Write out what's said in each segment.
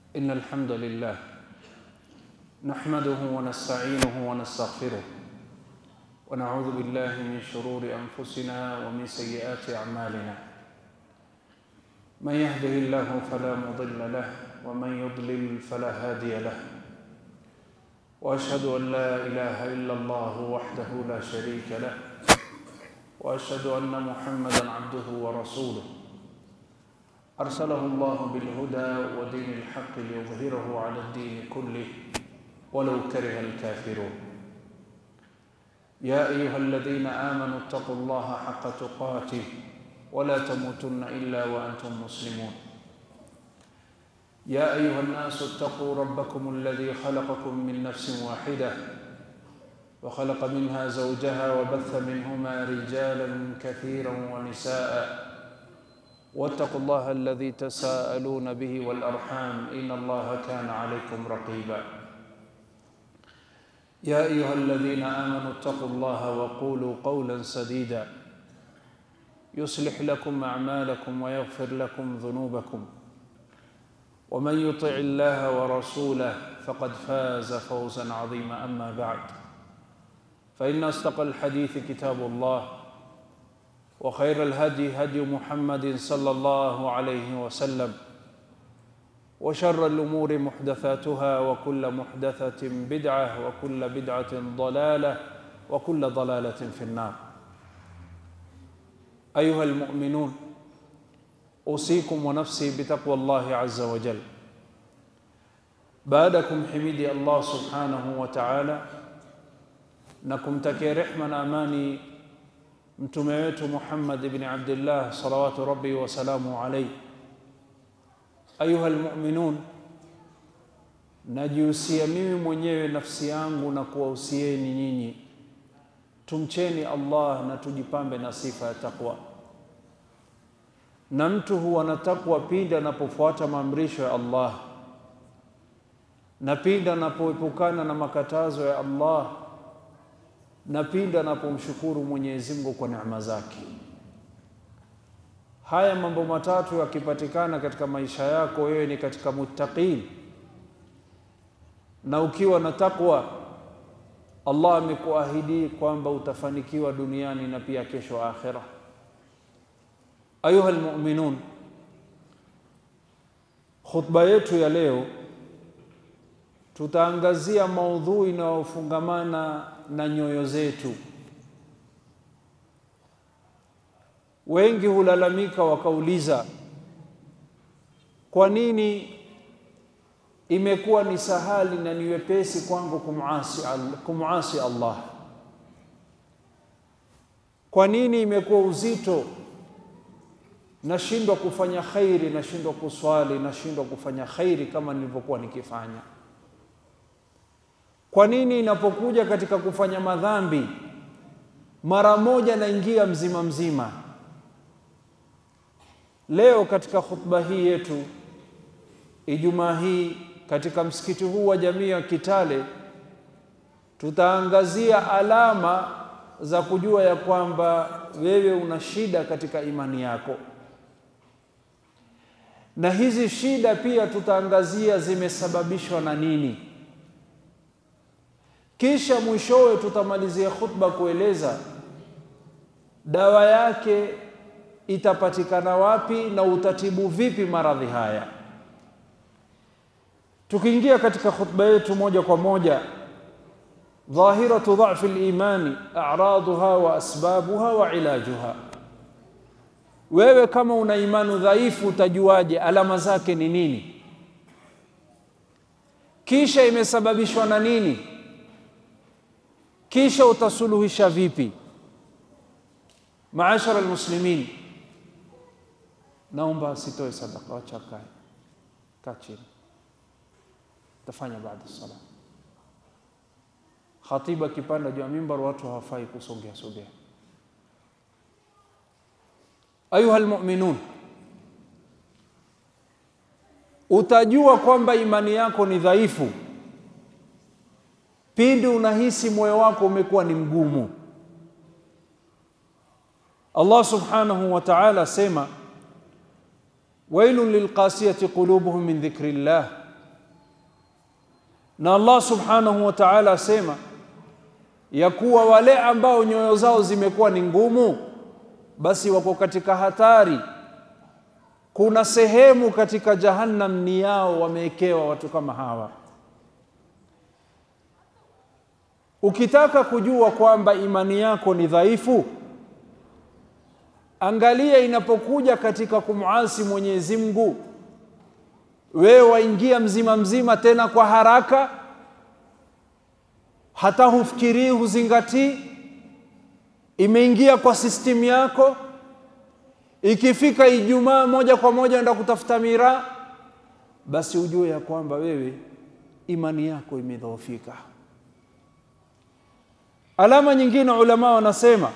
إن الحمد لله نحمده ونستعينه ونستغفره ونعوذ بالله من شرور أنفسنا ومن سيئات أعمالنا من يهده الله فلا مضل له ومن يضلل فلا هادي له واشهد ان لا اله الا الله وحده لا شريك له واشهد ان محمدا عبده ورسوله ارسله الله بالهدى ودين الحق ليظهره على الدين كله ولو كره الكافرون يا ايها الذين امنوا اتقوا الله حق تقاته ولا تموتن الا وانتم مسلمون يا ايها الناس اتقوا ربكم الذي خلقكم من نفس واحده وخلق منها زوجها وبث منهما رجالا كثيرا ونساء واتقوا الله الذي تساءلون به والارحام ان الله كان عليكم رقيبا يا ايها الذين امنوا اتقوا الله وقولوا قولا سديدا يصلح لكم اعمالكم ويغفر لكم ذنوبكم ومن يطع الله ورسوله فقد فاز فوزا عظيما اما بعد فان اصدق الحديث كتاب الله وخير الهدي هدي محمد صلى الله عليه وسلم وشر الامور محدثاتها وكل محدثه بدعه وكل بدعه ضلاله وكل ضلاله في النار ايها المؤمنون اوصيكم ونفسي بتقوى الله عز وجل baadakum himidi Allah subhanahu wa ta'ala na kumtakia rehma na amani mtume wetu Muhammad ibn Abdullah salawatu rabbi wa salamu alayhi ayuha almu'minun najihusia mimi mwenyewe nafsi yangu na kuwahusieni nyinyi tumcheni Allah na tujipambe na sifa ya taqwa na mtu huwa na takwa pindi anapofuata maamrisho ya Allah na pindi anapoepukana na makatazo ya Allah na pindi anapomshukuru Mwenyezi Mungu kwa neema zake. Haya mambo matatu yakipatikana katika maisha yako, wewe ni katika muttaqin, na ukiwa na takwa, Allah amekuahidi kwamba utafanikiwa duniani na pia kesho akhira. Ayuha almu'minun, khutba yetu ya leo tutaangazia maudhui inayofungamana na nyoyo zetu. Wengi hulalamika wakauliza, kwa nini imekuwa ni sahali na ni wepesi kwangu kumasi, kumasi Allah? Kwa nini imekuwa uzito nashindwa kufanya khairi, nashindwa kuswali, nashindwa kufanya khairi kama nilivyokuwa nikifanya. Kwa nini inapokuja katika kufanya madhambi mara moja naingia mzima mzima? Leo katika khutba hii yetu Ijumaa hii katika msikiti huu wa jamii ya Kitale tutaangazia alama za kujua ya kwamba wewe una shida katika imani yako na hizi shida pia tutaangazia zimesababishwa na nini. Kisha mwishowe tutamalizia khutba kueleza dawa yake itapatikana wapi na utatibu vipi maradhi haya. Tukiingia katika khutba yetu moja kwa moja, dhahiratu dhafi limani a'raduha wa asbabuha wa ilajuha wewe kama una imani dhaifu utajuaje? Alama zake ni nini? Kisha imesababishwa na nini? Kisha utasuluhisha vipi? Maashara almuslimin, naomba asitoe sadaka, wacha kae, kaa chini, tafanya baada sala. Khatibu akipanda juu ya mimbar, watu hawafai kusogea sogea. Ayuha almu'minun, utajua kwamba imani yako ni dhaifu pindi unahisi moyo wako umekuwa ni mgumu. Allah subhanahu wa ta'ala asema wailun lilqasiyati qulubuhum min dhikrillah na Allah subhanahu wa ta'ala asema ya kuwa wale ambao nyoyo zao zimekuwa ni ngumu basi wako katika hatari kuna sehemu katika jahannam ni yao wamewekewa watu kama hawa ukitaka kujua kwamba imani yako ni dhaifu angalia inapokuja katika kumwasi Mwenyezi Mungu wewe waingia mzima mzima tena kwa haraka hata hufikirii huzingatii imeingia kwa sistimu yako ikifika Ijumaa moja kwa moja enda kutafuta miraa basi ujue ya kwamba wewe imani yako imedhoofika alama nyingine ulama wanasema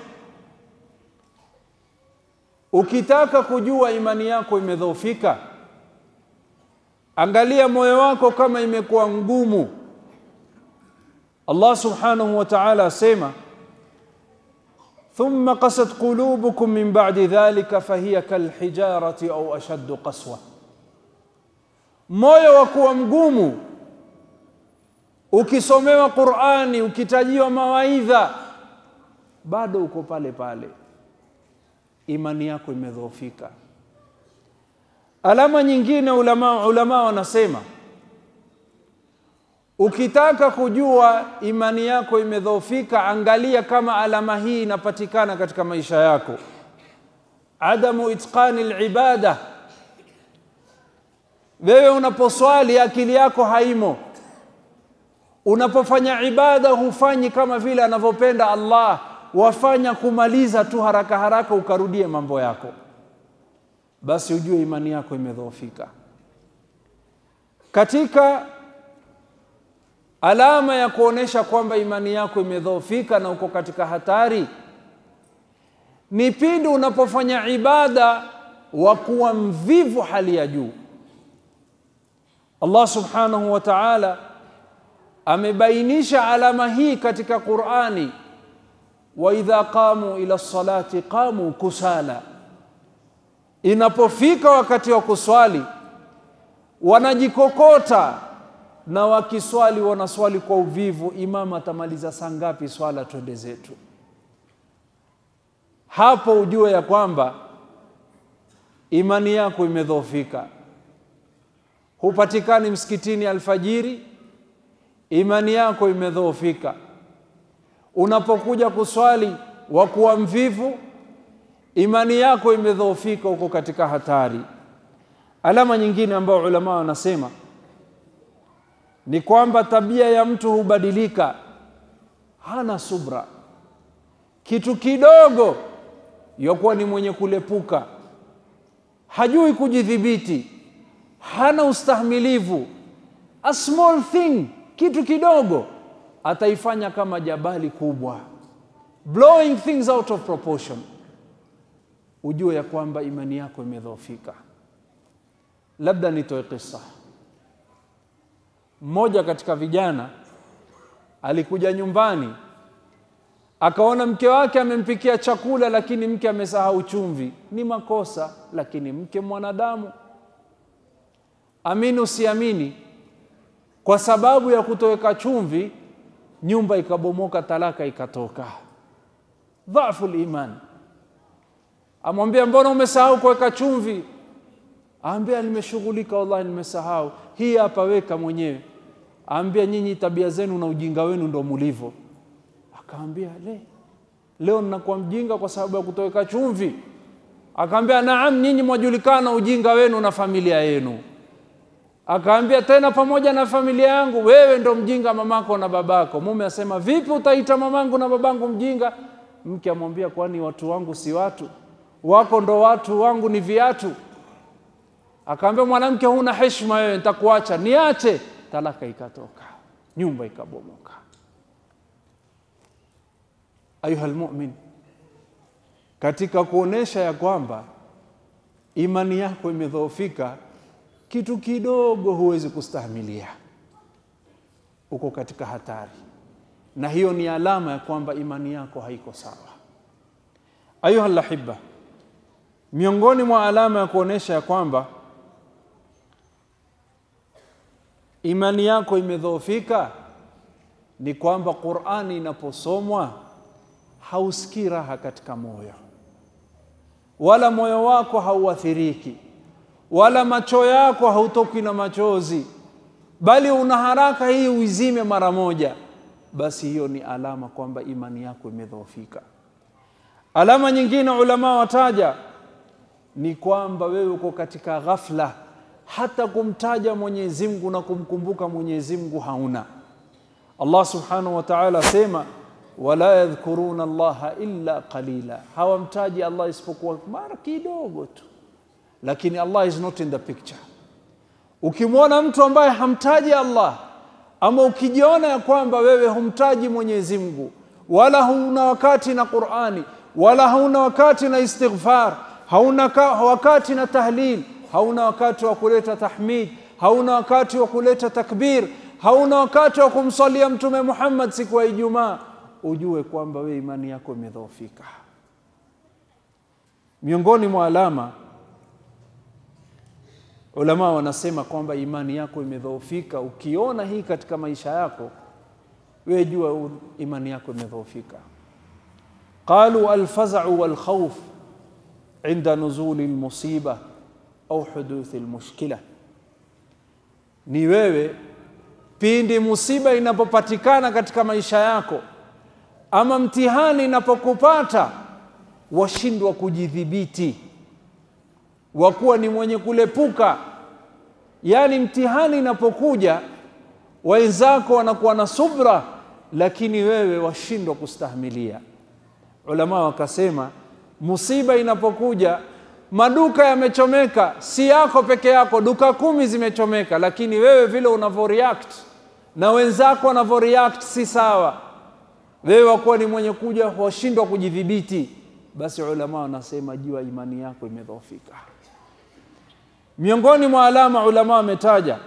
ukitaka kujua imani yako imedhoofika angalia moyo wako kama imekuwa ngumu Allah subhanahu wa ta'ala asema ثم قست قلوبكم من بعد ذلك فهي كالحجارة أو أشد قسوة moyo wa kuwa mgumu ukisomewa Qur'ani ukitajiwa mawaidha bado uko pale pale imani yako imedhoofika alama nyingine ulama ulama wanasema ukitaka kujua imani yako imedhoofika angalia kama alama hii inapatikana katika maisha yako adamu itqani alibada wewe unaposwali akili yako haimo unapofanya ibada hufanyi kama vile anavyopenda Allah wafanya kumaliza tu haraka haraka ukarudie mambo yako basi ujue imani yako imedhoofika katika alama ya kuonesha kwamba imani yako imedhoofika na uko katika hatari ni pindi unapofanya ibada wa kuwa mvivu hali ya juu Allah subhanahu wa ta'ala amebainisha alama hii katika Qur'ani wa idha qamu ila salati qamu kusala inapofika wakati wa kuswali wanajikokota na wakiswali wanaswali kwa uvivu imam atamaliza saa ngapi swala twende zetu hapo ujue ya kwamba imani yako imedhoofika hupatikani msikitini alfajiri imani yako imedhoofika unapokuja kuswali wa kuwa mvivu imani yako imedhoofika huko katika hatari alama nyingine ambayo ulama wanasema ni kwamba tabia ya mtu hubadilika hana subra kitu kidogo yakuwa ni mwenye kulepuka hajui kujidhibiti hana ustahimilivu a small thing kitu kidogo ataifanya kama jabali kubwa blowing things out of proportion ujue ya kwamba imani yako imedhoofika labda nitoe kisa mmoja katika vijana alikuja nyumbani akaona mke wake amempikia chakula lakini mke amesahau chumvi ni makosa lakini mke mwanadamu amini usiamini kwa sababu ya kutoweka chumvi nyumba ikabomoka talaka ikatoka dhafu liman amwambia mbona umesahau kuweka chumvi aambia nimeshughulika wallahi nimesahau hii hapa weka mwenyewe aambia nyinyi tabia zenu na ujinga wenu ndo mulivyo akaambia le leo ninakuwa mjinga kwa sababu ya kutoweka chumvi akaambia naam nyinyi mwajulikana ujinga wenu na familia yenu akaambia tena pamoja na familia yangu wewe ndo mjinga mamako na babako mume asema vipi utaita mamangu na babangu mjinga mke amwambia kwani watu wangu si watu wako ndo watu wangu ni viatu akaambia mwanamke huna heshima wewe nitakuacha niache talaka ikatoka nyumba ikabomoka ayuha lmumin katika kuonesha ya kwamba imani yako imedhoofika kitu kidogo huwezi kustahimilia uko katika hatari na hiyo ni alama ya kwamba imani yako haiko sawa ayuha lahiba miongoni mwa alama ya kuonesha ya kwamba imani yako imedhoofika ni kwamba Qur'ani inaposomwa hausikii raha katika moyo, wala moyo wako hauathiriki, wala macho yako hautoki na machozi, bali una haraka hii uizime mara moja, basi hiyo ni alama kwamba imani yako imedhoofika. Alama nyingine ulama wataja ni kwamba wewe uko katika ghafla, hata kumtaja Mwenyezi Mungu na kumkumbuka Mwenyezi Mungu hauna. Allah subhanahu wa ta'ala asema wala yadhkuruna Allaha illa qalila, hawamtaji Allah isipokuwa mara kidogo tu, lakini Allah is not in the picture. Ukimwona mtu ambaye hamtaji Allah ama ukijiona ya kwamba wewe humtaji Mwenyezi Mungu wala huna wakati na Qur'ani wala hauna wakati na istighfar, hauna wakati na tahlil, hauna wakati wa kuleta tahmid, hauna wakati wa kuleta takbir, hauna wakati wa kumsalia Mtume Muhammad siku ya Ijumaa, ujue kwamba wewe imani yako imedhoofika. Miongoni mwa alama ulama wanasema kwamba imani yako imedhoofika. Ukiona hii katika maisha yako, wewe jua imani yako imedhoofika. qalu alfazau walkhawf inda nuzuli lmusiba au huduthi lmushkila, ni wewe pindi musiba inapopatikana katika maisha yako ama mtihani inapokupata, washindwa kujidhibiti, wakuwa ni mwenye kulepuka. Yaani mtihani inapokuja, wenzako wanakuwa na subra, lakini wewe washindwa kustahimilia. Ulama wakasema musiba inapokuja, maduka yamechomeka, si yako peke yako, duka kumi zimechomeka, lakini wewe vile unavyoreact na wenzako wanavyoreact si sawa. Wewe wakuwa ni mwenye kuja washindwa kujidhibiti, basi ulama wanasema jua imani yako imedhoofika. Miongoni mwa alama ulama wametaja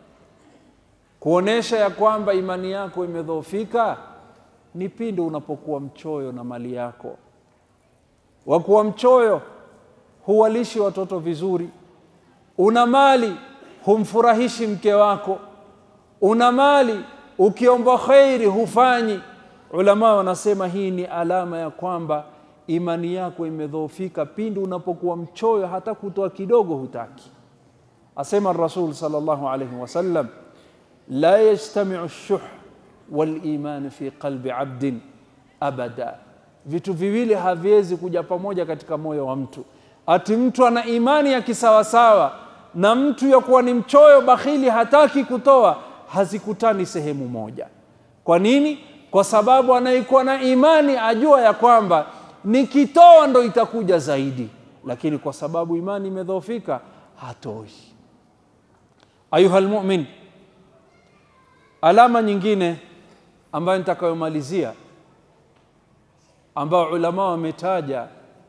kuonesha ya kwamba imani yako imedhoofika ni pindi unapokuwa mchoyo na mali yako. Wakuwa mchoyo, huwalishi watoto vizuri. Una mali, humfurahishi mke wako. Una mali, ukiomba khairi hufanyi. Ulama wanasema hii ni alama ya kwamba imani yako imedhoofika pindi unapokuwa mchoyo, hata kutoa kidogo hutaki. Asema Rasul sallallahu alayhi wasallam, la yajtamiu shuh walimani fi qalbi abdin abada, vitu viwili haviwezi kuja pamoja katika moyo wa mtu. Ati mtu ana imani ya kisawasawa na mtu ya kuwa ni mchoyo bakhili, hataki kutoa, hazikutani sehemu moja. Kwa nini? Kwa sababu anayekuwa na imani ajua ya kwamba nikitoa ndo itakuja zaidi, lakini kwa sababu imani imedhoofika hatoi. Ayuha lmumin, alama nyingine ambayo nitakayomalizia ambayo ulama wametaja,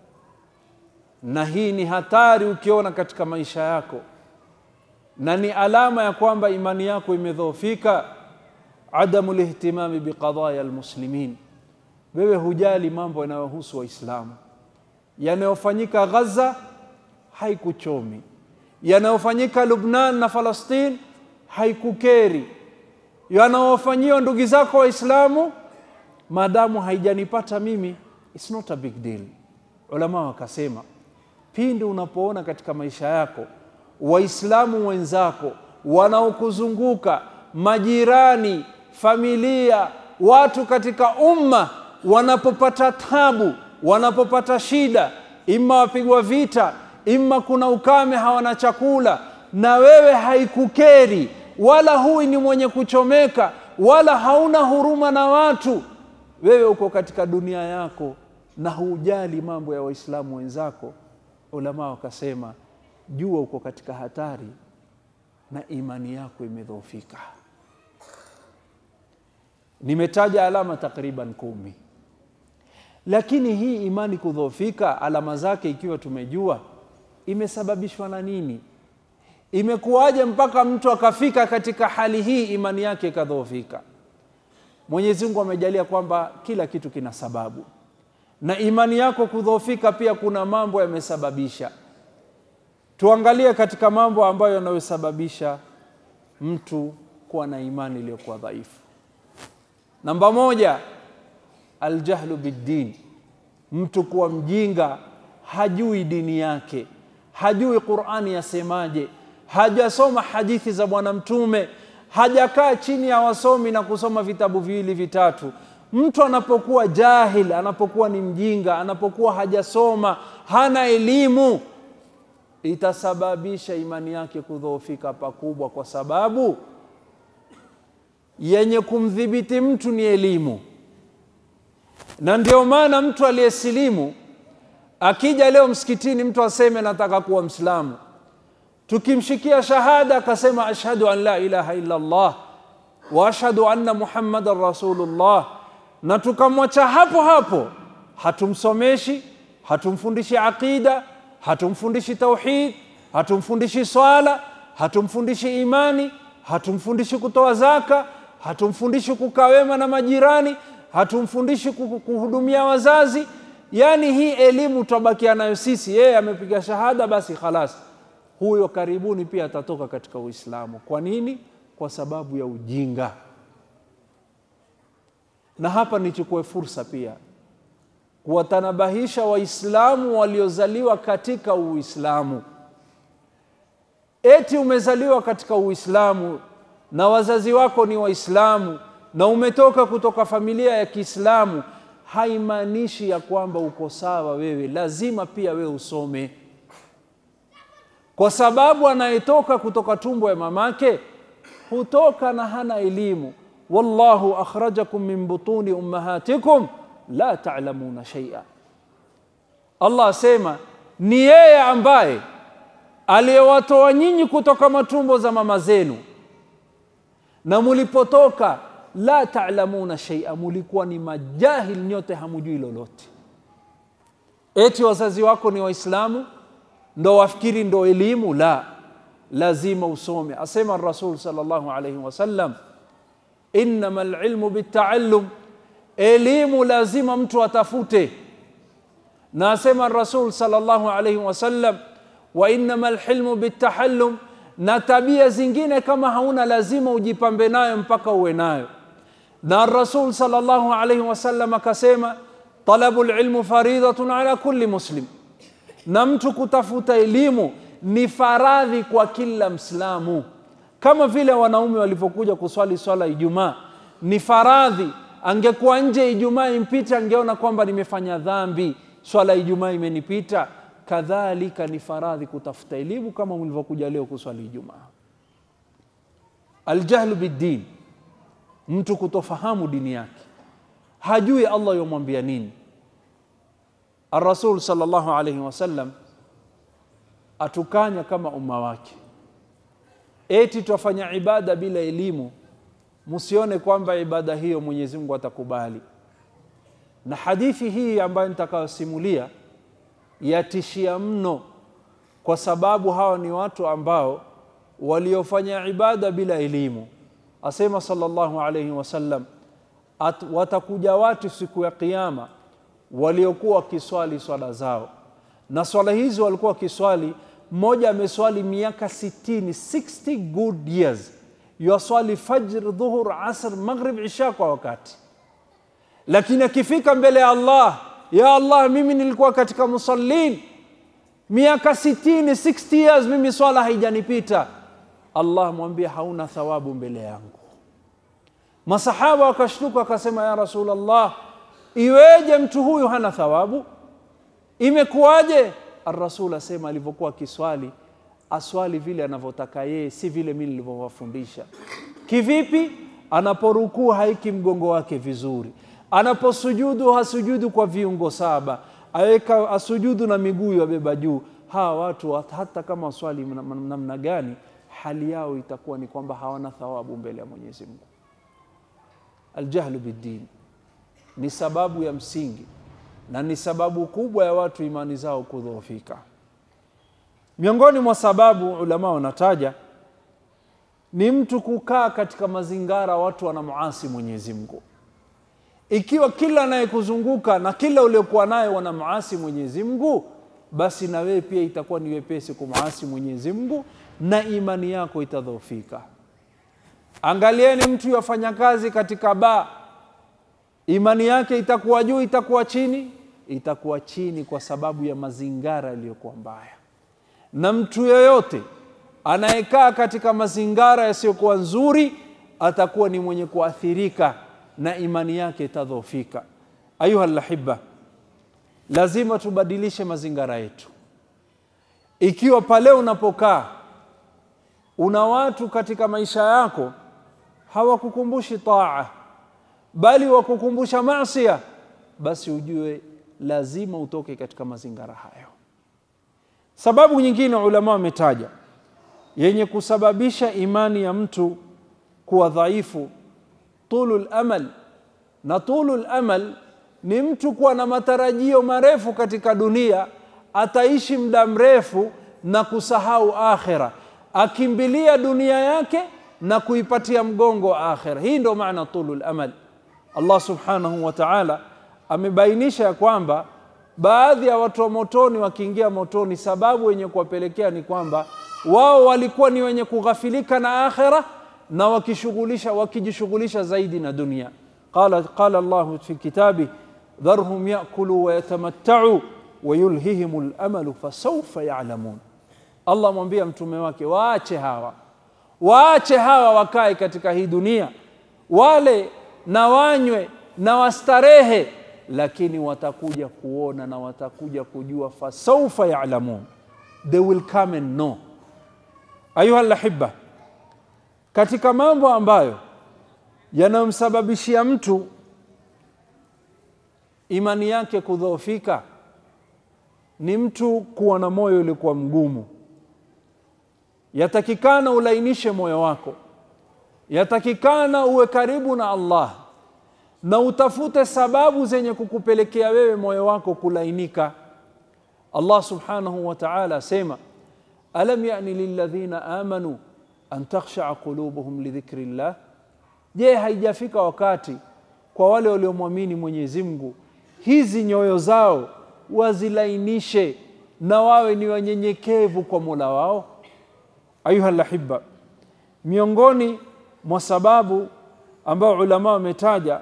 na hii ni hatari ukiona katika maisha yako, na ni alama ya kwamba imani yako imedhoofika, adamu lihtimami biqadaya almuslimin, wewe hujali mambo yanayohusu Waislamu. Yanayofanyika Gaza haikuchomi, yanayofanyika Lubnan na Falastin haikukeri yanaofanyiwa ndugu zako Waislamu, maadamu haijanipata mimi, it's not a big deal. Ulama wakasema pindi unapoona katika maisha yako Waislamu wenzako wanaokuzunguka, majirani, familia, watu katika umma wanapopata tabu, wanapopata shida, imma wapigwa vita, imma kuna ukame, hawana chakula, na wewe haikukeri wala huwi ni mwenye kuchomeka wala hauna huruma na watu, wewe uko katika dunia yako na hujali mambo ya Waislamu wenzako, ulama wakasema jua uko katika hatari na imani yako imedhoofika. Nimetaja alama takriban kumi, lakini hii imani kudhoofika, alama zake ikiwa tumejua, imesababishwa na nini? Imekuwaje mpaka mtu akafika katika hali hii, imani yake ikadhoofika? Mwenyezi Mungu amejalia kwamba kila kitu kina sababu, na imani yako kudhoofika pia kuna mambo yamesababisha. Tuangalie katika mambo ambayo yanayosababisha mtu kuwa na imani iliyokuwa dhaifu. Namba moja, aljahlu biddin, mtu kuwa mjinga, hajui dini yake, hajui Qur'ani yasemaje, hajasoma hadithi za Bwana Mtume, hajakaa chini ya wasomi na kusoma vitabu viwili vitatu. Mtu anapokuwa jahil, anapokuwa ni mjinga, anapokuwa hajasoma, hana elimu, itasababisha imani yake kudhoofika pakubwa, kwa sababu yenye kumdhibiti mtu ni elimu. Na ndio maana mtu aliyesilimu akija leo msikitini, mtu aseme nataka kuwa Mslamu, tukimshikia shahada akasema ashhadu an la ilaha illa Allah wa ashhadu anna muhammadan rasulullah, na tukamwacha hapo hapo, hatumsomeshi, hatumfundishi aqida, hatumfundishi tauhid, hatumfundishi swala, hatumfundishi imani, hatumfundishi kutoa zaka, hatumfundishi kukaa wema na majirani, hatumfundishi kuhudumia wazazi. Yaani hii elimu tutabakia nayo sisi, yeye amepiga shahada, basi khalas, huyo karibuni pia atatoka katika Uislamu. Kwa nini? Kwa sababu ya ujinga. Na hapa nichukue fursa pia kuwatanabahisha Waislamu waliozaliwa katika Uislamu. Eti umezaliwa katika Uislamu na wazazi wako ni Waislamu na umetoka kutoka familia ya Kiislamu, haimaanishi ya kwamba uko sawa wewe. Lazima pia wewe usome, kwa sababu anayetoka kutoka tumbo ya mamake hutoka na hana elimu. Wallahu akhrajakum min butuni ummahatikum la ta'lamuna shay'a. Allah asema ni yeye ambaye aliyewatoa nyinyi kutoka matumbo za mama zenu, na mulipotoka la ta'lamuna shay'a, mulikuwa ni majahil nyote, hamujui lolote. Eti wazazi wako ni Waislamu ndo wafikiri ndo elimu? La, lazima usome. Asema Rasul sallallahu alayhi wasallam, innama alilmu bitaallum, elimu lazima mtu atafute. Na asema Rasul sallallahu alayhi wasallam, wa innama alhilmu bitahallum, na tabia zingine kama hauna lazima ujipambe nayo mpaka uwe nayo. Na Rasul sallallahu alayhi wasallam akasema, talabu lilmu faridatun ala kulli muslim na mtu kutafuta elimu ni faradhi kwa kila Mslamu, kama vile wanaume walivyokuja kuswali swala Ijumaa ni faradhi. Angekuwa nje Ijumaa impita, angeona kwamba nimefanya dhambi, swala Ijumaa imenipita. Kadhalika ni faradhi kutafuta elimu kama mlivyokuja leo kuswali Ijumaa. Aljahlu biddin, mtu kutofahamu dini yake, hajui Allah yomwambia nini. Arasul sallallahu alayhi wasallam atukanya kama umma wake, eti twafanya ibada bila elimu. Msione kwamba ibada hiyo Mwenyezi Mungu atakubali. Na hadithi hii ambayo nitakayosimulia yatishia mno, kwa sababu hawa ni watu ambao waliofanya ibada bila elimu. Asema sallallahu alayhi wasallam, watakuja watu siku ya Kiyama waliokuwa wakiswali swala zao, na swala hizi walikuwa wakiswali, mmoja ameswali miaka sitini, 60 good years, yuaswali fajr, dhuhur, asr, maghrib, isha kwa wakati, lakini akifika mbele ya Allah, ya Allah, mimi nilikuwa katika musallin miaka sitini, 60 years, mimi swala haijanipita. Allah mwambie hauna thawabu mbele yangu. Masahaba wakashtuka wakasema, ya Rasulullah, Iweje mtu huyu hana thawabu? Imekuwaje? Arasul asema alivyokuwa akiswali aswali vile anavyotaka yeye, si vile mimi nilivyowafundisha. Kivipi? Anaporukuu haiki mgongo wake vizuri, anaposujudu hasujudu kwa viungo saba, aweka asujudu na miguu yabeba juu. Hawa watu hata kama swali namna gani, hali yao itakuwa ni kwamba hawana thawabu mbele ya Mwenyezi Mungu. Aljahlu biddin ni sababu ya msingi na ni sababu kubwa ya watu imani zao kudhoofika. Miongoni mwa sababu ulama wanataja ni mtu kukaa katika mazingara watu wanamuasi Mwenyezi Mungu. Ikiwa kila anayekuzunguka na kila uliokuwa naye wanamuasi Mwenyezi Mungu, basi na wewe pia itakuwa ni wepesi kumuasi Mwenyezi Mungu na imani yako itadhoofika. angalieni mtu yafanya kazi katika baa imani yake itakuwa juu itakuwa chini itakuwa chini kwa sababu ya mazingara yaliyokuwa mbaya na mtu yoyote anayekaa katika mazingara yasiyokuwa nzuri atakuwa ni mwenye kuathirika na imani yake itadhofika ayuha lahiba lazima tubadilishe mazingara yetu ikiwa pale unapokaa una watu katika maisha yako hawakukumbushi taa bali wakukumbusha masia basi ujue lazima utoke katika mazingara hayo sababu nyingine ulama wametaja yenye kusababisha imani ya mtu kuwa dhaifu tulu lamal na tulu lamal ni mtu kuwa na matarajio marefu katika dunia ataishi muda mrefu na kusahau akhira akimbilia dunia yake na kuipatia mgongo akhira hii ndio maana tulu lamal allah subhanahu wa taala amebainisha ya kwamba baadhi ya watu wa motoni wakiingia motoni sababu wenye kuwapelekea ni kwamba wao walikuwa ni wenye kughafilika na akhira na wakishughulisha wakijishughulisha zaidi na dunia qala qala llahu fi kitabi dharhum yakulu wayatamattau wayulhihim lamalu fasaufa yalamun allah mwambia mtume wake waache hawa waache hawa wakae katika hii dunia wale na wanywe na wastarehe lakini watakuja kuona na watakuja kujua fasaufa yalamun they will come and know ayuha lahiba katika mambo ambayo yanayomsababishia mtu imani yake kudhoofika ni mtu kuwa na moyo uliokuwa mgumu yatakikana ulainishe moyo wako yatakikana uwe karibu na allah na utafute sababu zenye kukupelekea wewe moyo wako kulainika allah subhanahu wa taala asema alam yani lilladhina amanu an takhshaa qulubuhum lidhikri llah je haijafika wakati kwa wale waliomwamini mwenyezi mungu hizi nyoyo zao wazilainishe na wawe ni wanyenyekevu kwa mola wao ayuha lahiba miongoni mwa sababu ambayo ulama wametaja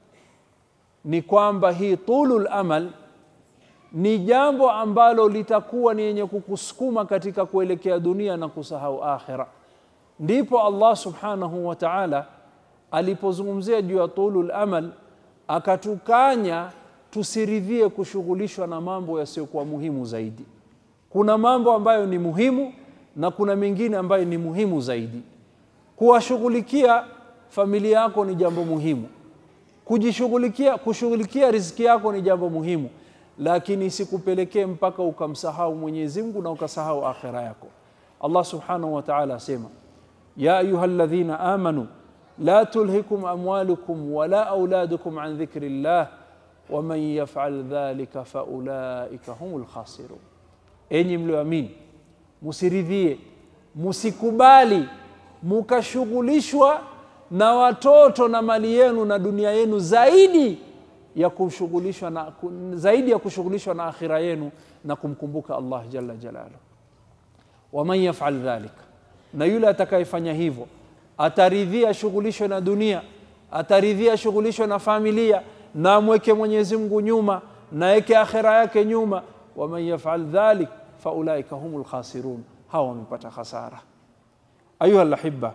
ni kwamba hii tulu lamal ni jambo ambalo litakuwa ni yenye kukusukuma katika kuelekea dunia na kusahau akhira ndipo allah subhanahu wa taala alipozungumzia juu ya tulu lamal akatukanya tusiridhie kushughulishwa na mambo yasiyokuwa muhimu zaidi kuna mambo ambayo ni muhimu na kuna mengine ambayo ni muhimu zaidi kuwashughulikia familia yako ni jambo muhimu kujishughulikia kushughulikia riziki yako ni jambo muhimu lakini isikupelekee mpaka ukamsahau mwenyezi mungu na ukasahau akhira yako allah subhanahu wa taala asema ya ayuha ladhina amanu la tulhikum amwalukum wala auladukum an dhikri llah waman yafal dhalika faulaika hum lkhasirun enyi mlioamini musiridhie musikubali mukashughulishwa na watoto na mali yenu na dunia yenu zaidi ya kushughulishwa na zaidi ya kushughulishwa na akhira yenu na kumkumbuka Allah jalla jalalu. Waman yafal dhalika, na yule atakayefanya hivyo ataridhia shughulishwe na dunia, ataridhia shughulishwe na familia, na amweke Mwenyezi Mungu nyuma, na weke akhira yake nyuma. Waman yafal dhalik faulaika humul khasirun, hawa wamepata hasara. Ayuha lahiba,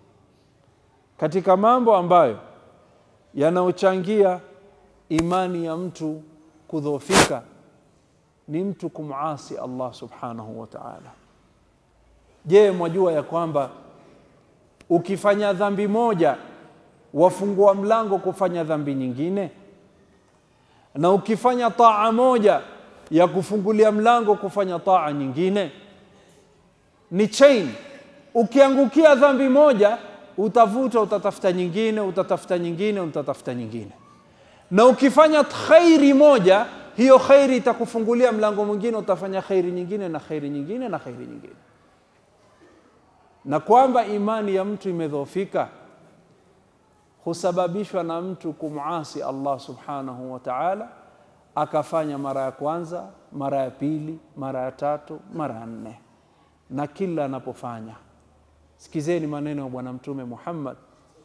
katika mambo ambayo yanayochangia imani ya mtu kudhoofika ni mtu kumasi Allah subhanahu wa ta'ala. Je, mwajua ya kwamba ukifanya dhambi moja wafungua mlango kufanya dhambi nyingine, na ukifanya taa moja ya kufungulia mlango kufanya taa nyingine? Ni chain. Ukiangukia dhambi moja utavuta, utatafuta nyingine, utatafuta nyingine, utatafuta nyingine na ukifanya khairi moja hiyo khairi itakufungulia mlango mwingine utafanya khairi nyingine na khairi nyingine na khairi nyingine na kwamba imani ya mtu imedhoofika husababishwa na mtu kumasi Allah subhanahu wa ta'ala akafanya mara ya kwanza mara ya pili mara ya tatu mara ya nne na kila anapofanya sikizeni maneno ya bwana mtume Muhammad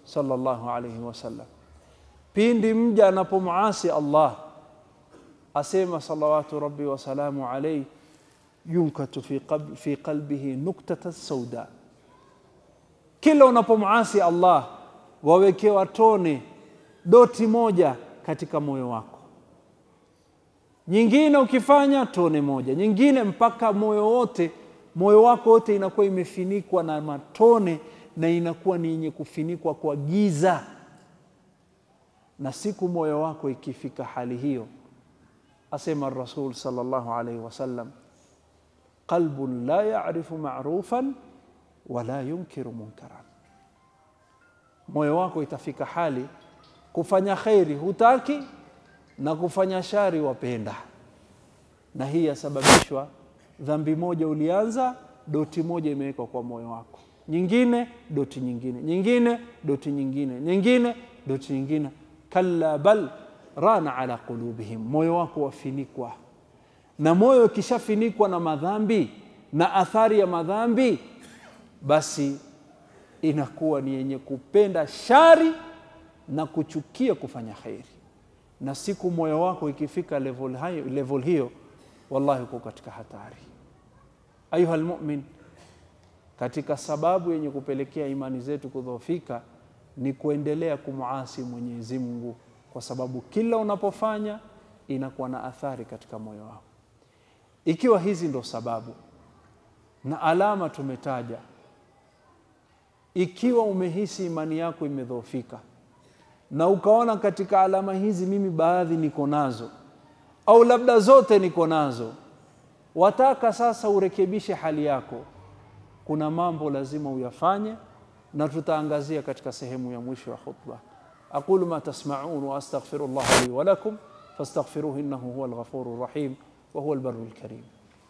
sallallahu alayhi wasallam, pindi mja anapomuasi Allah asema salawatu rabbi wasalamu alayhi, yunkatu fi, qab, fi qalbihi nuktata sauda, kila unapomuasi Allah wawekewa tone doti moja katika moyo wako, nyingine ukifanya tone moja, nyingine mpaka moyo wote, moyo wako wote inakuwa imefinikwa na matone na inakuwa ni yenye kufinikwa kwa giza. Na siku moyo wako ikifika hali hiyo, asema Rasul sallallahu alaihi wasallam, qalbun la yarifu marufan wala yunkiru munkaran, moyo wako itafika hali kufanya kheri hutaki na kufanya shari wapenda, na hii yasababishwa dhambi moja ulianza, doti moja imewekwa kwa moyo wako, nyingine doti nyingine, nyingine doti nyingine, nyingine doti nyingine. Kalla bal rana ala qulubihim, moyo wako wafinikwa. Na moyo ukishafinikwa na madhambi na athari ya madhambi, basi inakuwa ni yenye kupenda shari na kuchukia kufanya kheri. Na siku moyo wako ikifika level, hayo, level hiyo, wallahi uko katika hatari. Ayuha lmumin, katika sababu yenye kupelekea imani zetu kudhoofika ni kuendelea kumuasi Mwenyezi Mungu, kwa sababu kila unapofanya inakuwa na athari katika moyo wako. Ikiwa hizi ndo sababu na alama tumetaja, ikiwa umehisi imani yako imedhoofika na ukaona katika alama hizi mimi baadhi niko nazo au labda zote niko nazo, wataka sasa urekebishe hali yako, kuna mambo lazima uyafanye, na tutaangazia katika sehemu ya mwisho ya khutba. aqulu ma tasmaun wa astaghfirullah li wa lakum fastaghfiruhu innahu huwa alghafuru rahim wa huwa albarru alkarim.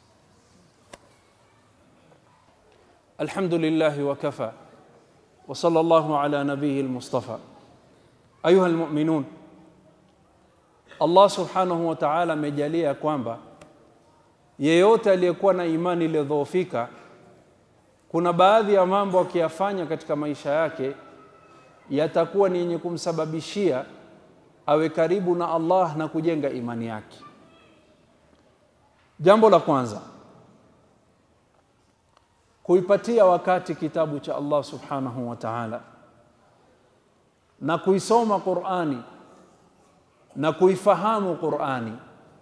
alhamdulillahi wa kafa wa sallallahu ala nabiyi almustafa Ayuha almuminun, Allah subhanahu wa ta'ala amejalia ya kwamba yeyote aliyekuwa na imani iliyodhoofika, kuna baadhi ya mambo akiyafanya katika maisha yake yatakuwa ni yenye kumsababishia awe karibu na Allah na kujenga imani yake. Jambo la kwanza, kuipatia wakati kitabu cha Allah subhanahu wa ta'ala na kuisoma Qur'ani na kuifahamu Qur'ani.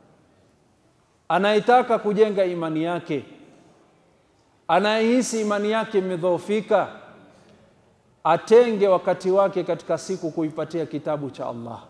Anayetaka kujenga imani yake, anayehisi imani yake imedhoofika, atenge wakati wake katika siku kuipatia kitabu cha Allah,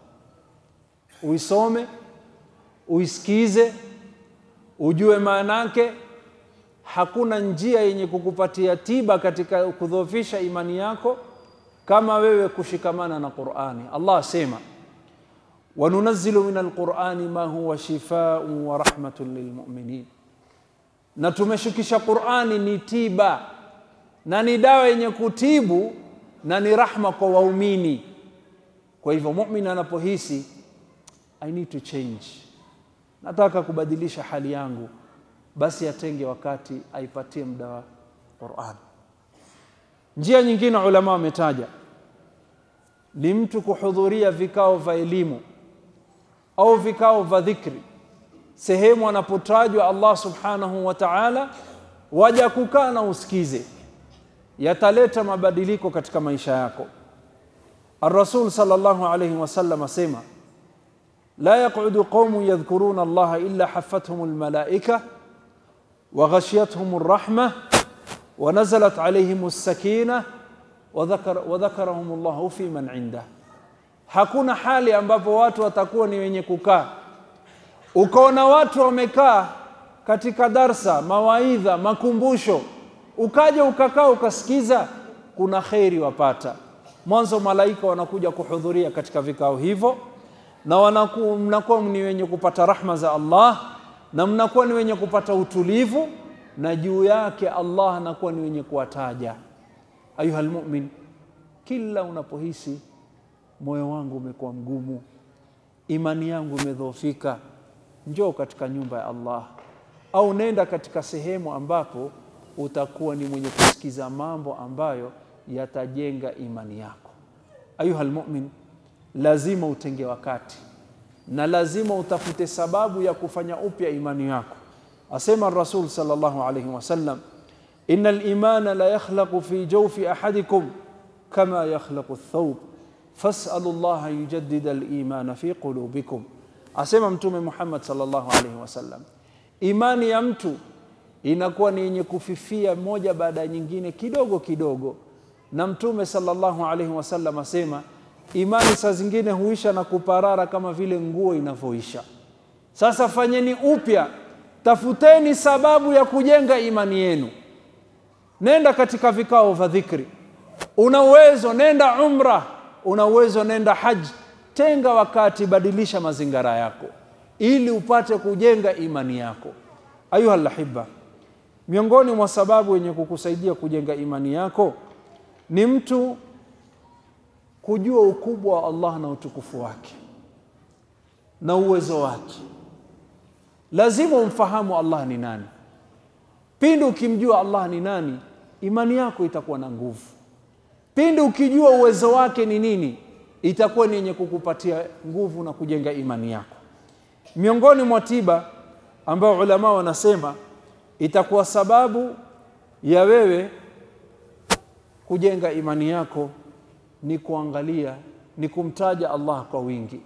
uisome, uisikize, ujue maana yake. Hakuna njia yenye kukupatia tiba katika kudhoofisha imani yako kama wewe kushikamana na Qur'ani. Allah asema wanunazzilu min alqur'ani ma huwa shifaa'un wa rahmatun lilmu'minin, na tumeshukisha Qur'ani ni tiba na ni dawa yenye kutibu na ni rahma kwa waumini. Kwa hivyo mu'min anapohisi I need to change, nataka kubadilisha hali yangu, basi atenge wakati aipatie muda wa Qur'an. Njia nyingine ulama wametaja ni mtu kuhudhuria vikao vya elimu au vikao vya dhikri, sehemu anapotajwa Allah subhanahu wa ta'ala, waja kukaa na usikize, yataleta mabadiliko katika maisha yako. Ar-Rasul sallallahu alayhi wasallam asema la yaqudu qaumun yadhkuruna Allah illa haffathum almalaika wa ghashiyatuhum arrahma wa nazalat alayhim as-sakina wa dhakarahum Allahu fi man indah. Hakuna hali ambapo watu watakuwa ni wenye kukaa, ukaona watu wamekaa katika darsa, mawaidha, makumbusho, ukaja ukakaa ukasikiza, kuna kheri wapata. Mwanzo malaika wanakuja kuhudhuria katika vikao hivyo, na wanaku, mnakuwa ni wenye kupata rahma za Allah na mnakuwa ni wenye kupata utulivu, na juu yake Allah anakuwa ni wenye kuwataja Ayuha almumin, kila unapohisi moyo wangu umekuwa mgumu, imani yangu imedhoofika, njoo katika nyumba ya Allah au nenda katika sehemu ambapo utakuwa ni mwenye kusikiza mambo ambayo yatajenga imani yako. ayuha lmumin lazima utenge wakati na lazima utafute sababu ya kufanya upya imani yako asema rasul sallallahu alayhi wasallam ina limana la yakhlaqu fi jawfi ahadikum kama yakhlaqu thawb fasalu llaha an yujaddida limana fi qulubikum asema mtume muhammad sallallahu alayhi wasallam imani ya mtu inakuwa ni yenye kufifia moja baada ya nyingine kidogo kidogo na mtume sallallahu alaihi wasallam asema imani saa zingine huisha na kuparara kama vile nguo inavyoisha sasa fanyeni upya tafuteni sababu ya kujenga imani yenu nenda katika vikao vya dhikri una uwezo nenda umra una uwezo nenda haji tenga wakati badilisha mazingara yako ili upate kujenga imani yako ayuha lahiba miongoni mwa sababu yenye kukusaidia kujenga imani yako ni mtu kujua ukubwa wa Allah na utukufu wake na uwezo wake. Lazima umfahamu Allah ni nani. Pindi ukimjua Allah ni nani, imani yako itakuwa na nguvu. Pindi ukijua uwezo wake ni nini, itakuwa ni yenye kukupatia nguvu na kujenga imani yako. Miongoni mwa tiba ambayo ulama wanasema itakuwa sababu ya wewe kujenga imani yako ni kuangalia ni kumtaja Allah kwa wingi.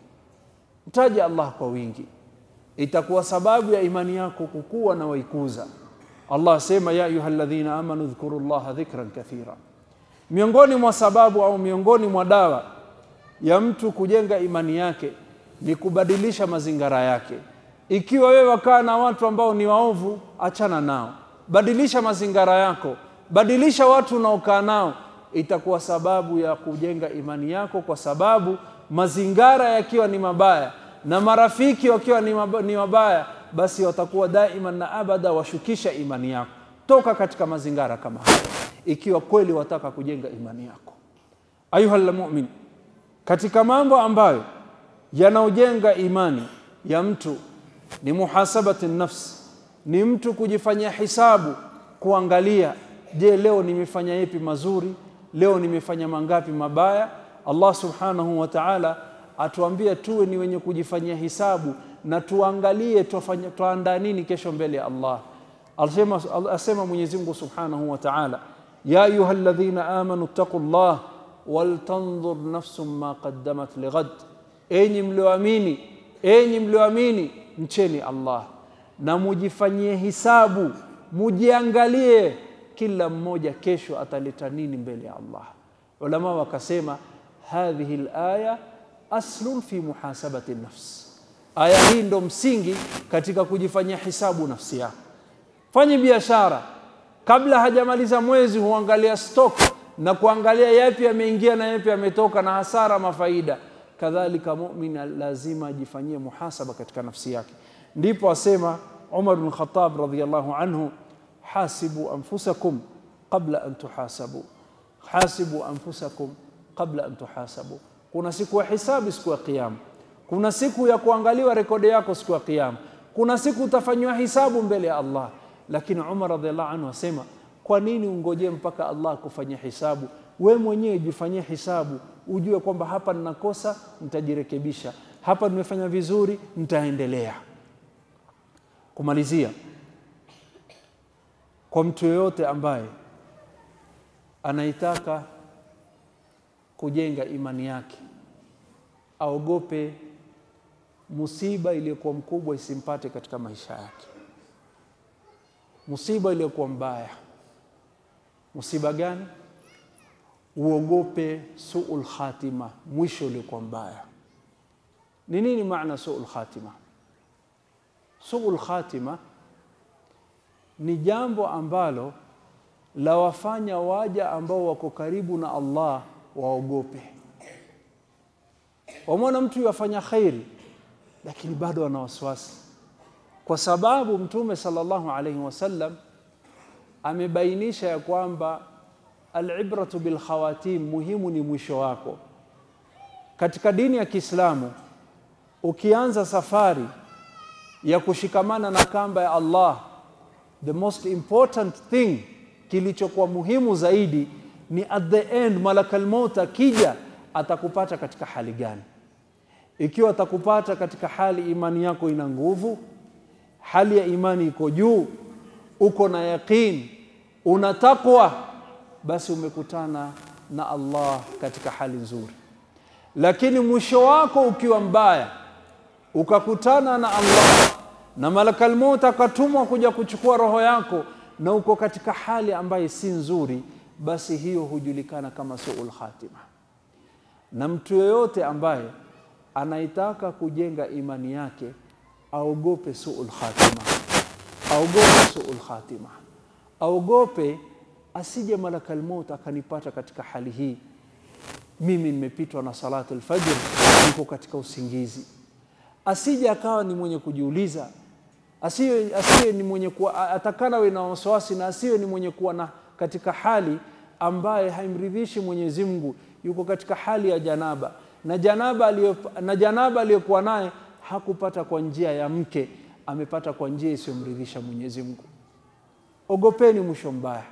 Mtaja Allah kwa wingi, itakuwa sababu ya imani yako kukua na waikuza. Allah asema ya ayuha alladhina amanu dhkuru llaha dhikran kathira. Miongoni mwa sababu au miongoni mwa dawa ya mtu kujenga imani yake ni kubadilisha mazingara yake. Ikiwa wewe wakaa na watu ambao ni waovu, achana nao, badilisha mazingara yako, badilisha watu unaokaa nao itakuwa sababu ya kujenga imani yako, kwa sababu mazingara yakiwa ni mabaya na marafiki wakiwa ni, mab ni mabaya, basi watakuwa daima na abada washukisha imani yako. Toka katika mazingara kama haya, ikiwa kweli wataka kujenga imani yako. Ayuha lmumin, katika mambo ambayo yanaojenga imani ya mtu ni muhasabati nafsi, ni mtu kujifanyia hisabu, kuangalia, je, leo nimefanya yepi mazuri leo nimefanya mangapi mabaya. Allah subhanahu wa ta'ala atuambia tuwe ni wenye kujifanyia hisabu na tuangalie tuandaa nini kesho mbele ya Allah. Asema, asema Mwenyezi Mungu subhanahu wa ta'ala, ya ayuha alladhina amanu ttaqullah waltanzur nafsum ma qaddamat lighad, enyi mlioamini, enyi mlioamini, mcheni Allah na mujifanyie hisabu, mujiangalie kila mmoja kesho ataleta nini mbele ya Allah. Ulama wakasema hadhihi alaya aslun fi muhasabati nafs, aya hii ndo msingi katika kujifanyia hisabu nafsi yako. Fanye biashara, kabla hajamaliza mwezi huangalia stock na kuangalia yapi yameingia na yapi yametoka na hasara mafaida. Kadhalika mumin lazima ajifanyie muhasaba katika nafsi yake. Ndipo asema Umar bin Khattab radhiyallahu anhu hasibu anfusakum qabla an tuhasabu, hasibu anfusakum qabla an tuhasabu. Kuna siku ya hisabu, siku ya Kiyama. Kuna siku ya kuangaliwa rekodi yako siku ya Kiyama. Kuna siku utafanywa hisabu mbele ya Allah. Lakini Umar radhiallahu anhu asema, kwa nini ungojee mpaka Allah kufanyia hisabu? We mwenyewe jifanyie hisabu, ujue kwamba hapa ninakosa, nitajirekebisha, hapa nimefanya vizuri, nitaendelea. Kumalizia, kwa mtu yoyote ambaye anaitaka kujenga imani yake, aogope musiba iliyokuwa mkubwa isimpate katika maisha yake, musiba iliyokuwa mbaya. Musiba gani? Uogope suul khatima, mwisho uliokuwa mbaya. Ni nini maana suul khatima? Suul khatima ni jambo ambalo lawafanya waja ambao wako karibu na Allah waogope. Wamwona mtu yafanya khairi, lakini bado ana wasiwasi, kwa sababu Mtume sallallahu alaihi wasallam amebainisha ya kwamba alibratu bilkhawatim, muhimu ni mwisho wako. Katika dini ya Kiislamu, ukianza safari ya kushikamana na kamba ya Allah, the most important thing, kilichokuwa muhimu zaidi ni at the end, malakal maut akija atakupata katika hali gani ikiwa atakupata katika hali imani yako ina nguvu hali ya imani iko juu uko na yaqin una takwa basi umekutana na Allah katika hali nzuri lakini mwisho wako ukiwa mbaya ukakutana na Allah na malakal maut akatumwa kuja kuchukua roho yako na uko katika hali ambayo si nzuri basi hiyo hujulikana kama suul khatima na mtu yeyote ambaye anaitaka kujenga imani yake aogope suul khatima aogope suul khatima aogope asije malakal maut akanipata katika hali hii mimi nimepitwa na salatu alfajr niko katika usingizi asije akawa ni mwenye kujiuliza asiwe, asiwe ni mwenye kuwa atakana we na wasiwasi na asiwe ni mwenye kuwa na katika hali ambaye haimridhishi Mwenyezi Mungu yuko katika hali ya janaba na janaba aliyo, na janaba aliyokuwa naye hakupata kwa njia ya mke amepata kwa njia isiyomridhisha Mwenyezi Mungu ogopeni mwisho mbaya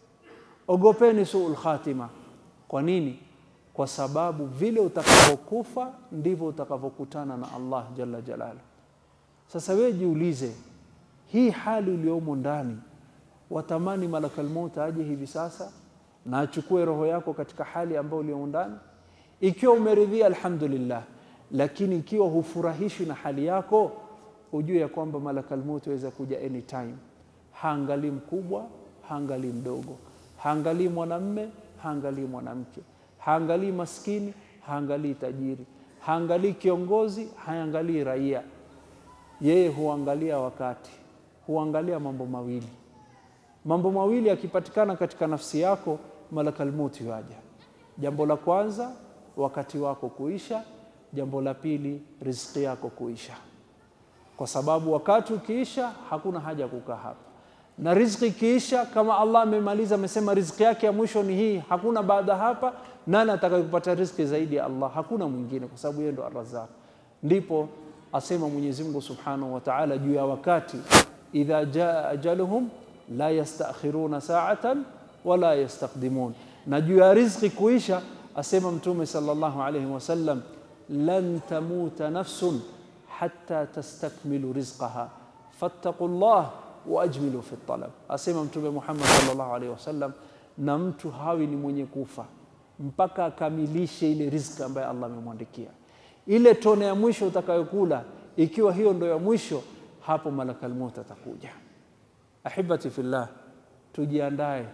ogopeni suul khatima kwa nini kwa sababu vile utakavyokufa ndivyo utakavyokutana na Allah jalla jalalu sasa wewe jiulize hii hali uliyomo ndani watamani malakal maut aje hivi sasa na achukue roho yako katika hali ambayo uliyomo ndani ikiwa umeridhia alhamdulillah lakini ikiwa hufurahishwi na hali yako ujue ya kwamba malakal maut waweza kuja anytime haangalii mkubwa haangalii mdogo haangalii mwanamme haangalii mwanamke haangalii maskini haangalii tajiri haangalii kiongozi haangalii raia yeye huangalia wakati huangalia mambo mawili mambo mawili yakipatikana katika nafsi yako malakal mauti waja jambo la kwanza wakati wako kuisha jambo la pili riziki yako kuisha kwa sababu wakati ukiisha hakuna haja kukaa hapa na riziki ikiisha kama Allah amemaliza amesema riziki yake ya mwisho ni hii hakuna baada hapa nani atakayepata riziki zaidi ya Allah hakuna mwingine kwa sababu yeye ndo arrazaq ndipo asema Mwenyezi Mungu Subhanahu wa Ta'ala juu ya wakati idha jaa ajaluhum la yastakhiruna sa'atan wala yastaqdimun na juu ya riziki kuisha asema mtume sallallahu alayhi wasallam lan tamuta nafsun hatta tastakmilu rizqaha fattaqullah waajmilu fi talab asema mtume Muhammad sallallahu alaihi wasallam na mtu hawi ni mwenye kufa mpaka akamilishe ile riziki ambayo Allah amemwandikia ile tone ya mwisho utakayokula ikiwa hiyo ndo ya mwisho hapo malakal maut atakuja ahibati fillah tujiandae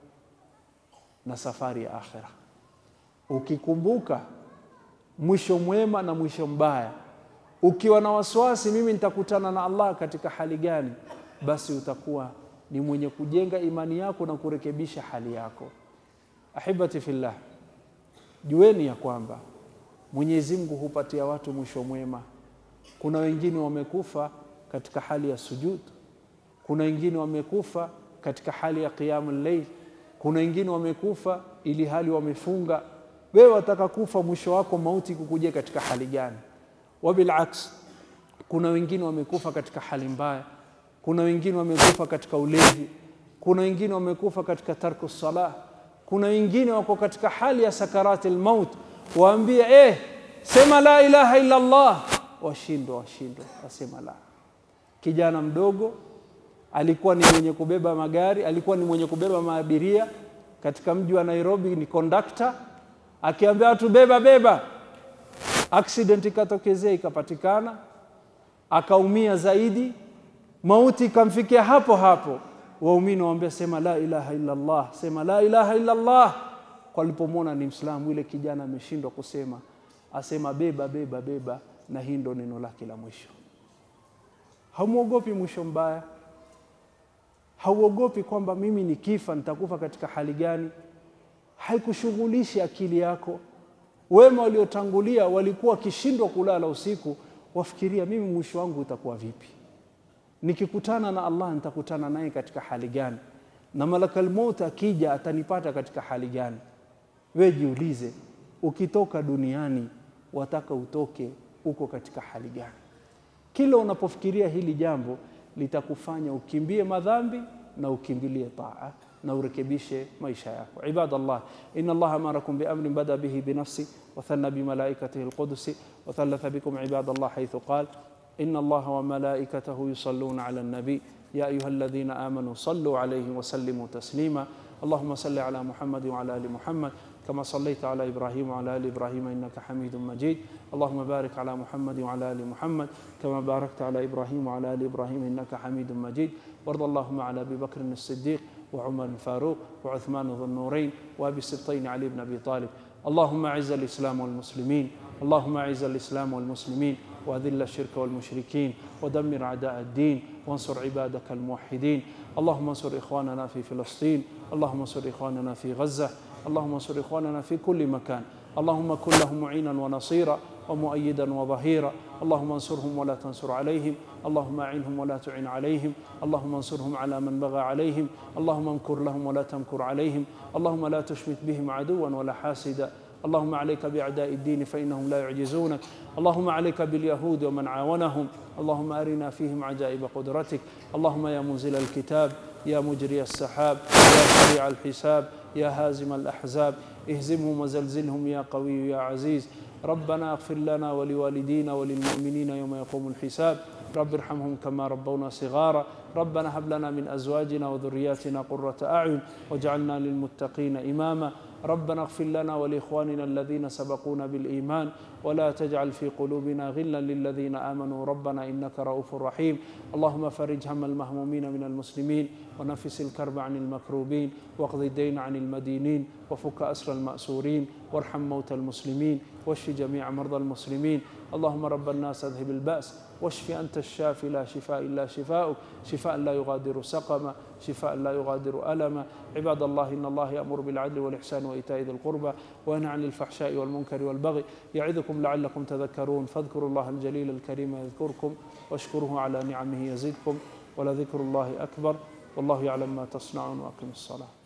na safari ya akhira ukikumbuka mwisho mwema na mwisho mbaya ukiwa na wasiwasi mimi nitakutana na Allah katika hali gani basi utakuwa ni mwenye kujenga imani yako na kurekebisha hali yako ahibati fillah jueni ya kwamba Mwenyezi Mungu hupatia watu mwisho mwema kuna wengine wamekufa katika hali ya sujud kuna wengine wamekufa katika hali ya qiyamul layl kuna wengine wamekufa ili hali wamefunga wewe wataka kufa mwisho wako mauti kukujia katika hali gani wabilaks kuna wengine wamekufa katika hali mbaya kuna wengine wamekufa katika ulevi kuna wengine wamekufa katika tarku salah kuna wengine wako katika hali ya sakarati almaut waambie eh sema la ilaha illa Allah washindwa washindwa wasema la kijana mdogo alikuwa ni mwenye kubeba magari alikuwa ni mwenye kubeba maabiria katika mji wa Nairobi ni conductor akiambia watu beba beba accident ikatokezea ikapatikana akaumia zaidi mauti ikamfikia hapo hapo waumini waambia sema la ilaha illa Allah sema la ilaha illa Allah walipomwona ni Mslamu ile kijana ameshindwa kusema asema beba beba beba na hii ndo neno lake la mwisho hamuogopi mwisho mbaya hauogopi kwamba mimi nikifa nitakufa katika hali gani haikushughulishi akili yako wema waliotangulia walikuwa wakishindwa kulala usiku wafikiria mimi mwisho wangu utakuwa vipi nikikutana na Allah nitakutana naye katika hali gani na malakal maut akija atanipata katika hali gani we jiulize ukitoka duniani wataka utoke uko katika hali gani kila unapofikiria hili jambo litakufanya ukimbie madhambi na ukimbilie taa na urekebishe maisha yako. Ibadallah, inna Allaha amarakum biamrin bada bihi binafsi wathanna bimalaikatihi alqudusi wathalatha bikum ibadallah haithu qala inna Allaha wa malaikatahu yusalluna ala nabi ya ayuha alladhina amanu sallu alayhi wa sallimu taslima اللهم صل على محمد وعلى ال محمد كما صليت على ابراهيم وعلى ال ابراهيم انك حميد مجيد اللهم بارك على محمد وعلى ال محمد كما باركت على ابراهيم وعلى ال ابراهيم انك حميد مجيد وارض اللهم على ابي بكر الصديق وعمر الفاروق وعثمان ذو النورين وابي السبطين علي بن ابي طالب اللهم اعز الاسلام والمسلمين اللهم اعز الاسلام والمسلمين واذل الشرك والمشركين ودمر اعداء الدين وانصر عبادك الموحدين اللهم انصر اخواننا في فلسطين اللهم انصر اخواننا في غزه اللهم انصر اخواننا في كل مكان اللهم كن لهم معينا ونصيرا ومؤيدا وظهيرا اللهم انصرهم ولا تنصر عليهم اللهم اعنهم ولا تعن عليهم اللهم انصرهم على من بغى عليهم اللهم امكر لهم ولا تمكر عليهم اللهم لا تشمت بهم عدوا ولا حاسدا اللهم عليك باعداء الدين فانهم لا يعجزونك اللهم عليك باليهود ومن عاونهم اللهم ارنا فيهم عجائب قدرتك اللهم يا منزل الكتاب يا مجري السحاب يا سريع الحساب يا هازم الاحزاب اهزمهم وزلزلهم يا قوي يا عزيز ربنا اغفر لنا ولوالدينا وللمؤمنين يوم يقوم الحساب رب ارحمهم كما ربونا صغارا ربنا هب لنا من ازواجنا وذرياتنا قرة اعين واجعلنا للمتقين اماما ربنا اغفر لنا ولاخواننا الذين سبقونا بالايمان ولا تجعل في قلوبنا غلا للذين امنوا ربنا انك رؤوف رحيم اللهم فرج هم المهمومين من المسلمين ونفس الكرب عن المكروبين واقض الدين عن المدينين وفك اسر الماسورين وارحم موتى المسلمين واشف جميع مرضى المسلمين اللهم رب الناس اذهب الباس واشف انت الشافي لا شفاء الا شفاؤك شفاء لا يغادر سقما شفاء لا يغادر الما عباد الله ان الله يامر بالعدل والاحسان وايتاء ذي القربى وينهى عن الفحشاء والمنكر والبغي يعظكم لعلكم تذكرون فاذكروا الله الجليل الكريم يذكركم واشكروه على نعمه يزدكم ولذكر الله اكبر والله يعلم ما تصنعون واقم الصلاه